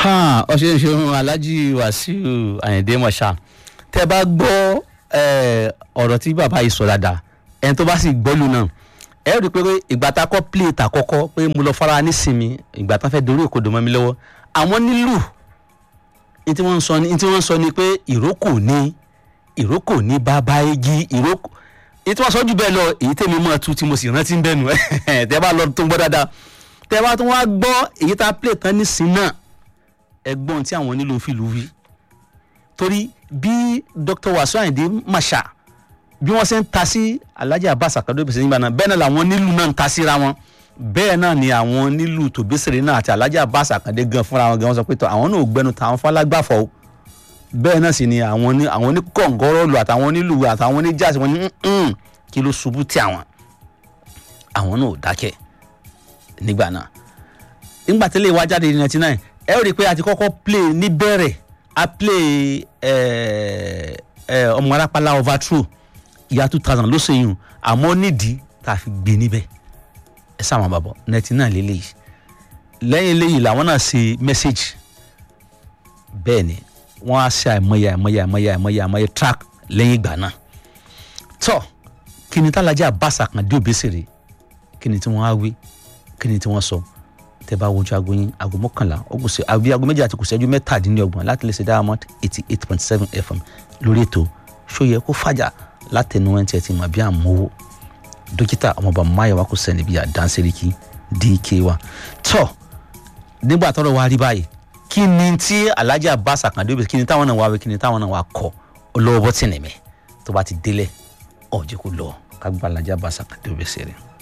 ọ̀ṣẹ́ ìṣòro alájí wàsíù àyìndé mọ̀ṣá tẹ́ bá gbọ́ ọ̀rọ̀ tí bàbá yìí sọ dáadáa ẹni tó bá sì gbọ́lù náà ẹ rí i pé ìgbà tá a kọ́ plé ta kọ́kọ́ pé mo lọ fara nísìmí ìgbà tá a fẹ́ dorí òkodò mọ́ mi lọ́wọ́ àwọn nílù ní tí wọ́n ń sọ ní tí wọ́n ń sọ ni pé ìrókò ní ìrókò ní bàbá igi ìrókò èyí tí wọ́n sọ jù bẹ́ẹ̀ lọ èyí tèmi mọ́ tu tí mo sì rántí ń bẹ́ẹ̀ nù tẹ́ bá lọ tó ń gbọ́ dáadáa tẹ́ bá tún wá gbọ́ èyí tá a plé tán nísìn náà ẹgbọ́n tí àwọn nílò fìlú wí torí bí Dr. Wasiu Ayinde Marshal bí wọ́n ṣe ń ta sí Alhaji Abbas Akande Obesere nígbà náà bẹ́ẹ̀ náà làwọn nílù náà ń ta síra wọn bẹ́ẹ̀ náà ni àwọn nílù tòbésèrè náà àti Alhaji Abbas Akande gan fúnra wọn gan wọ́n sọ pé tọ́ àwọn náà ò gbẹnu tàwọn falágbàfọ̀ o bẹ́ẹ̀ náà sì ni àwọn ní àwọn ní kọ̀ǹgọ́rọ́ọ̀lù àtàwọn nílù àtàwọn ní jáàsì wọn ní kí ló ṣubú tí àwọn àwọn náà ò dákẹ́ nígbà náà nígbà tẹ́lẹ̀ wá jáde ní ninety nine ẹ ó rí i pé a ti kọ́kọ́ play níbẹ̀rẹ̀ a play ọmọ arápálá overthrow ìyá two thousand ló ṣe yùn àmọ́ nídìí tá a fi gbé níbẹ̀ ẹ sáwọn bàbọ̀ ninety nine lélẹ́yìí lẹ́yìn eléyìí làwọn náà ṣe message bẹ́ẹ̀ ni wọ́n á ṣe àìmọye àìmọye àìmọye àìmọye àìmọye track lẹ́yìn ìgbà náà tọ́ kí ni tálájà Abbas Akande Obesere kí ni tí wọ́n á wí kí ni tí wọ́n sọ tẹ́ bá wojú aago yín aago mọ́kànlá ogun ṣe àbí aago méjì àti kò ṣẹ́jú mẹ́tàdínlọ́gbọ̀n láti lè ṣe Diamond eighty eight point seven FM lórí ètò ṣóyẹ kó fàjà látẹnu ẹni tí ẹ ti mọ̀ bí àmúwò dókítà ọmọọba máyọ̀wá kò sẹ́ni bí àdánsẹ́ríkì dk wa tọ́ nígbà tọ́rọ̀ wa rí báyìí kí ni tí Alhaji Abbas Akande Obesere kí ni táwọn náà wá wí kí ni táwọn náà wá kọ olówó bọ́tìnì mi tó bá ti délẹ̀ ọ̀jẹ̀ kó lọ ká gba Alhaji Abbas Akande Obesere.